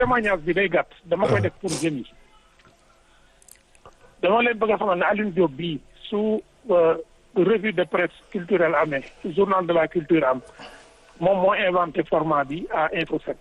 témoignage bi day gàtt dama koy def pour jeunes yi dama leen bëgg a xamal ne Alioune Diop bii su revue de presse culturelle amee journal de la culture am moom moo inventé format bi à Info 7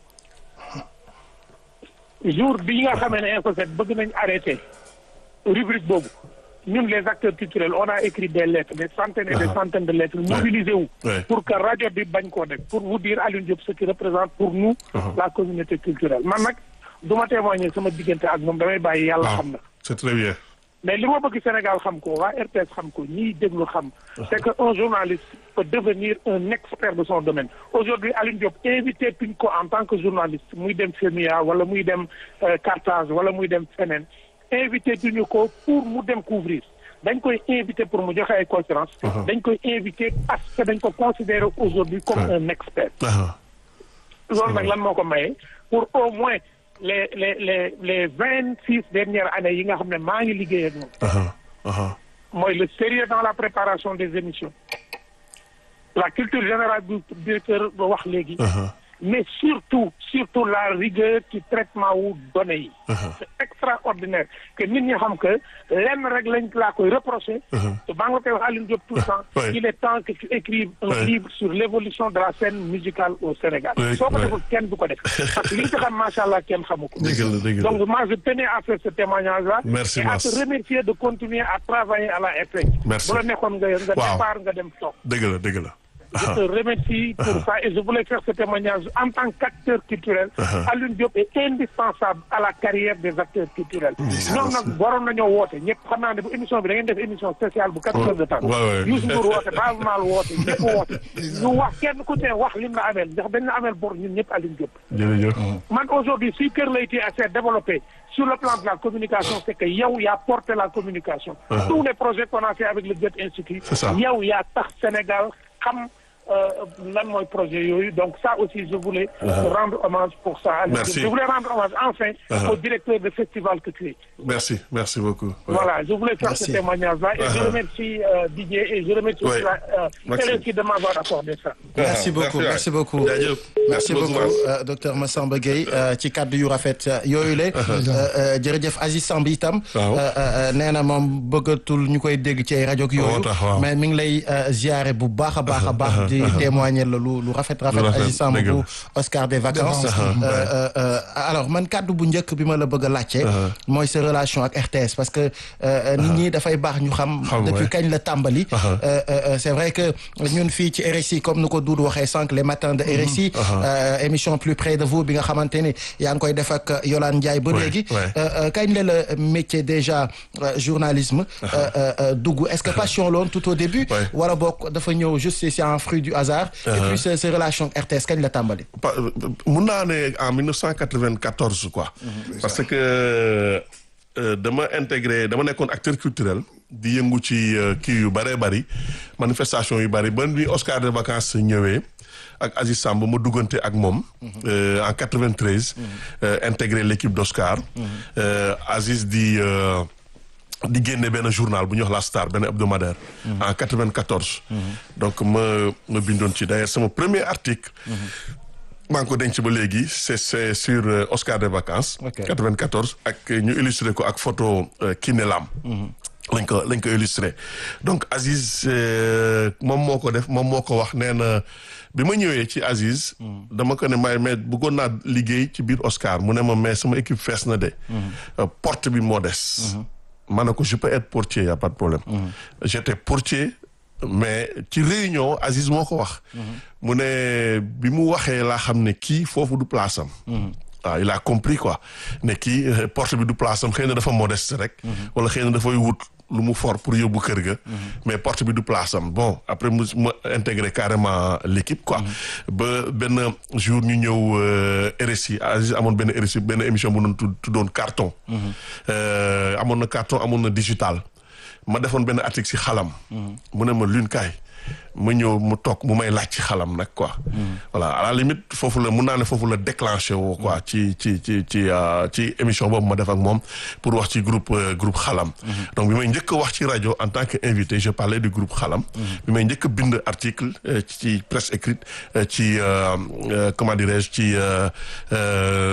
jour bi nga xamee ne Info 7 bëgg nañ arrêté rubrique boobu ñun les acteurs culturels on a écrit des lettres des centaines et des centaines de lettres mobilisé wu pour que rajo bi bañ koo def pour vous dire Alioune Diop ce qui représente pour nous la communauté culturelle man nag du ma témoigner sama diggante ak moom damay bàyyi yàlla xam na c'est très bien mais li ma bëgg Sénégal xam ko waa RTS xam ko ñiy déglu xam c'est que un journaliste peut devenir un expert de son domaine aujourd'hui Alioune Diop invité tuñ ko en tant que journaliste muy dem FEMIA wala muy dem Carthage wala muy dem feneen invité tuñu ko pour mu dem couvrir dañ koy invité pour mu joxe ay conférence dañ koy invité parce que dañ ko considérer aujourd'hui comme un expert loolu nag lan moo ko maye pour au moins les les les les vingt six dernières années yi nga xam ne maa ngi liggéey ak moom mooy le sérieux dans la préparation des émissions la culture générale du directeur ba wax léegi mais surtout surtout la rigueur ci traitement wu données yi c'est extraordinaire que nit ñi xam que lenn rek lañ laa koy reprocher te maa ngi koy wax Alioune Diop tout le temps il est temps que tu écrives un livre sur l'évolution de la scène musicale au Sénégal soo ko deful kenn du ko def parce que li nga ci xam macha allah kenn xamu ko donc moi je tenais à faire ce témoignage là Merci, et à Mass. te remercier de continuer à travailler à la RTS Merci. bu la nekkoon nga nga Waaw. départ nga dem toog dëgg la dëgg la je te remercie pour ça et je voulais faire ce témoignage en tant qu'acteur culturel. Alioune Diop est indispensable à la carrière des acteurs culturels. ñoom nag waroon nañoo woote ñëpp xam naa ne bu émission bi da ngeen def émission spéciale bu quatre heures de temps. Ouais, ouais. Youssou Ndour woote Baaba Maal woote ñëpp woote. ñu wax kenn ku ne wax lim la ameel ndax dañ la ameel bor ñun ñëpp Alioune Diop. jërëjëf man aujourd'hui si Kër Leyti s'est développé sur le plan de la communication c'est que yow yaa porté la communication. tous les projets qu'on a fait avec le Goethe Institut. C'est ça. yow yaa tax Sénégal xam euh, lan mooy projet yooyu donc ça aussi je voulais rendre hommage pour ça. Aliou Merci. Diop. je voulais rendre hommage enfin au directeur de festival que tu es. merci merci beaucoup Ouais. Voilà, je voulais faire Merci. ce témoignage-là et je remercie euh, Didier et je remercie Ouais. aussi la, euh, Merci. RFI de m'avoir accordé ça. merci beaucoup waay. merci beaucoup jaajëf merci beaucoup Mass. euh, docteur Massamba Gueye euh, ci kàddu yu rafet euh, yooyu la euh, jërëjëf Aziz Samb itam Waaw. euh, euh, nee na moom bëggatul ñu koy dégg ci ay rajo ak Moo yooyu tax, waaw. mais mi ngi lay euh, ziare bu baax a baax a baax di témoigner la lu lu rafet rafet rafet, Aziz Samb dëgg la. bu Oscar des vacances Euh, euh, euh, alors man kàddu bu njëkk bi ma la bëgg a laajte mooy sa relation ak RTS parce que euh, nit ñi dafay baax ñu xam Xam, depuis ouais. kañ la tàmbali Euh, euh, euh, c'est vrai que ñun fii ci RSI comme nu ko Doudou waxee sànq les matins de RSI euh, émission plus près de vous bi nga xamante ni yaa ngi koy def ak Yolande Ndiaye ba Ouais, léegi ouais. Euh, euh, kañ la la métier déjà euh, journalisme euh, euh, euh, dugg est-ce que passion loon tout au début Ouais. wala boog dafa ñëw juste c'est un fruit du hasard et puis sa sa relation ak RTS kañ la tàmbali Pa- mun naa ne en 1994 quoi. parce que euh, dama intégré dama nekkoon acteur culturel di yëngu ci euh, kii yu bëree bëri manifestation yu bëri ba ni Oscar de vacances ñëwee ak Aziz Samb ma duggante ak moom. euh, en 93. euh, intégré l'équipe d'Oscar. Euh, Aziz di. euh, di génne benn journal bu ñuy wax La Star benn hebdomadaire. en 94. donc ma ma bindoon ci d'ailleurs sama premier article. maa ngi ko denc ba léegi c'est c'est sur euh, Oscar des vacances. Ok. 94 ak ñu illustré ko ak photo euh, Kiné Lam. lañ ko lañ ko illustré donc Aziz euh, moom moo ko def moom moo ko wax nee na bi ma ñëwee ci Aziz. dama ko ne may mais bëggoon naa liggéey ci biir Oscar mu ne ma mais sama équipe fees na de. Euh, porte bi moo des. ma ne ko je peux être portier y a pas de problème. j'étais portier. mais ci réunion Aziz moo ko wax. mu ne bi mu waxee laa xam ne kii foofu du place am. waaw il a compris quoi ne kii euh, porte bi du place am xëy na dafa modeste rek. wala xëy na dafay wut lu mu fort pour yóbbu kër ga. mais porte bi du place am bon après mu ma intégré carrément l'équipe quoi. ba benn jour ñu ñëw euh, RSI Aziz amoon benn RSI benn émission bu doon tudd tuddoon carton. Euh, amoon na carton amoon na digital. ma defoon benn article ci xalam. mu ne ma lune kaay ma ñëw mu toog mu may laaj ci xalam nag quoi. voilà à la limite foofu la mun naa ne foofu la déclenché woo quoi ci ci ci ci euh, ci émission boobu ma def ak moom pour wax ci groupe euh, groupe xalam. donc bi may njëkk a wax ci rajo en tant que invité je parlais du groupe xalam. bi may njëkk a bind article euh, ci presse écrite euh, ci euh, euh, comment dirais-je ci euh, euh,